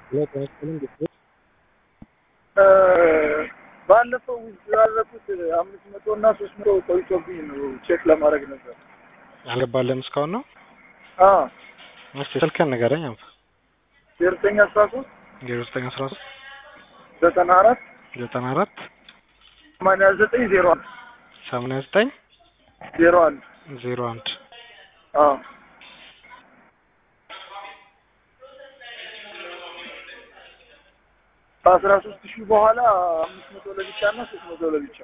ሁለት መስቀልን ግጭት ባለፈው ያደረኩት አምስት መቶ እና ሶስት መቶ ቆይቶብኝ ነው ቼክ ለማድረግ ነበር። አልገባለም እስካሁን ነው። አዎ እስቲ ስልክህን ንገረኝ። አንተ ዜሮ ዘጠኝ አስራ ሶስት ዜሮ ዘጠኝ አስራ ሶስት ዘጠና አራት ዘጠና አራት ሰማንያ ዘጠኝ ዜሮ አንድ ሰማንያ ዘጠኝ ዜሮ አንድ ዜሮ አንድ አዎ ከአስራ ሶስት ሺህ በኋላ አምስት መቶ ለብቻ እና ሶስት መቶ ለብቻ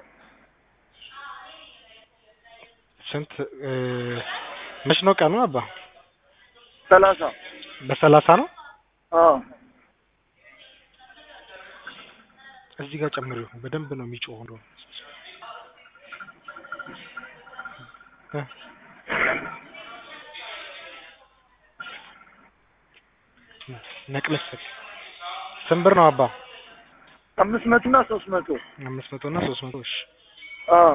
ስንት እ መች ነው ቀኑ አባ? ሰላሳ በሰላሳ ነው። አዎ እዚህ ጋር ጨምሪው በደንብ ነው የሚጮህ ነው። እ ነቅለስ ስንት ብር ነው አባ? አምስት መቶ እና ሶስት መቶ አምስት መቶ እና ሶስት መቶ እሺ። አዎ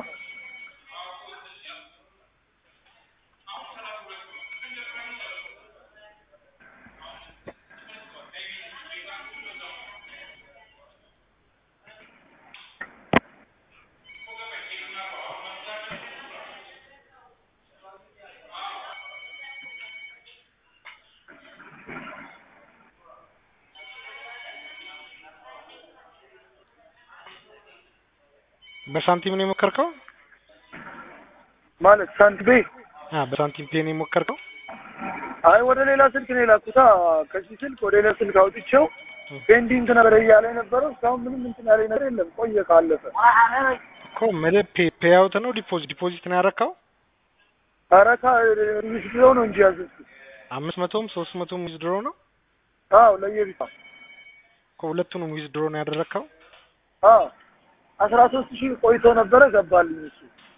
በሳንቲም ነው የሞከርከው? ማለት ሳንቲቤ አ በሳንቲም ፔን የሞከርከው? አይ ወደ ሌላ ስልክ ነው የላኩታ። ከዚህ ስልክ ወደ ሌላ ስልክ አውጥቼው ፔንዲንግ ነበር እያለ የነበረው እስካሁን ምንም እንትን ያለኝ ነገር የለም። ቆየ ካለፈ እኮ ምልህ ፔ ፔአውት ነው ዲፖዚት ዲፖዚት ነው ያረካው? አረካ ዊዝድሮ ነው እንጂ ያዘዝኩት። አምስት መቶም ሶስት መቶም ዊዝድሮ ነው አዎ ለየብቻ እኮ ሁለቱንም ዊዝድሮ ነው ያደረግከው? አዎ አስራ ሶስት ሺህ ቆይቶ ነበረ ገባልኝ እሱ